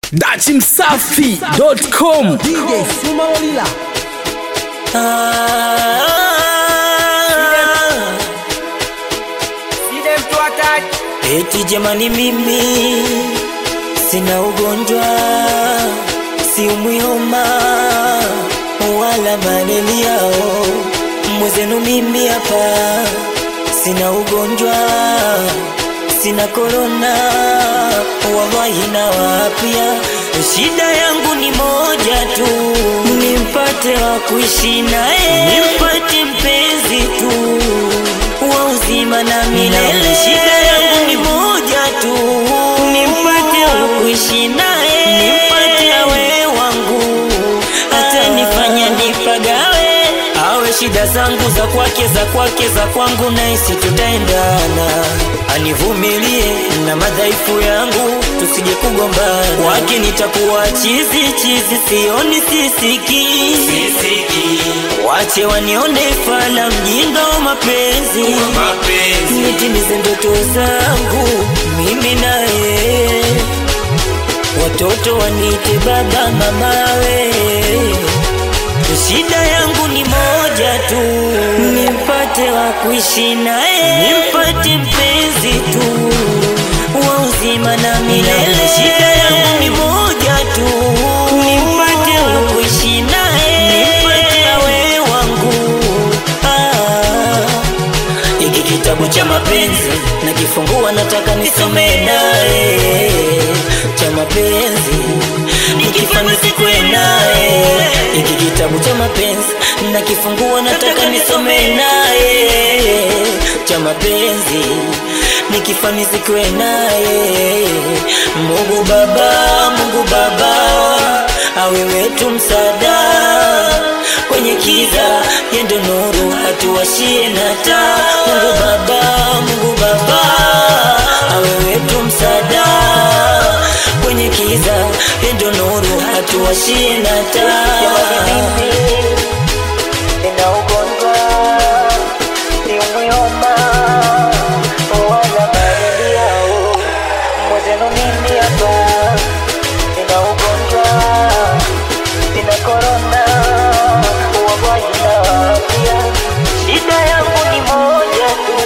dachimsafi.com DJ Suma Olila Eti jamani, mimi sina ugonjwa, siumwi homa wala malaria. Mwezenu mimi hapa sina ugonjwa, sina korona, wallahi na wapya. Shida yangu ni moja tu, nimpate wa kuishi naye, nimpate mpenzi tu wa uzima na milele. Shida yangu ni moja tu, nimpate wa kuishi naye, nimpate awe wangu, hata nifanya nipagawe, awe shida zangu za kwake, za kwake, za kwangu, naisi tutaendana, anivumilie na madhaifu yangu, tusije kugombana. Kwake nitakuwa chizi chizi, sioni sisiki, sisiki. Wache wanione fala mjinga wa mapenzi, nitimize ndoto zangu mimi naye, watoto wanite baba mamawe. Shida yangu ni moja tu, nimpate wa kuishi naye, nimpate mpenzi tu wa uzima na milele. Shida yangu ni moja tu, nimpate wa kuishi naye, nimpate awe wangu. Ah. Hiki kitabu cha mapenzi nakifungua, nataka nisome naye cha mapenzi nikifanya sikwe naye. Hiki kitabu cha mapenzi nakifungua, nataka nisome naye cha mapenzi nikifanya sikwe naye. Mungu Baba, Mungu Baba, awe wetu msaada kwenye kiza, yendo nuru hatuwashie na taa. Mungu Baba, Mungu Baba, awe wetu msaada kwenye kiza, yendo nuru hatuwashie na taa. Nina ugonjwa siumwi homa wala malaria, mwezenu mimi hapa nina ugonjwa sina korona wagonjwa na afya. Shida yangu ni moja tu,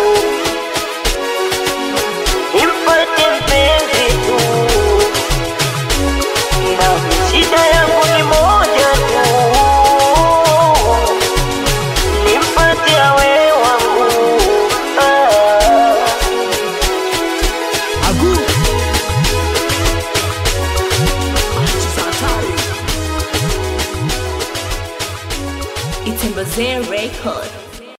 nimpate mpenzi tu, na shida yangu ni moja tu, nimpate awe wangu ah. Agu It's in Record.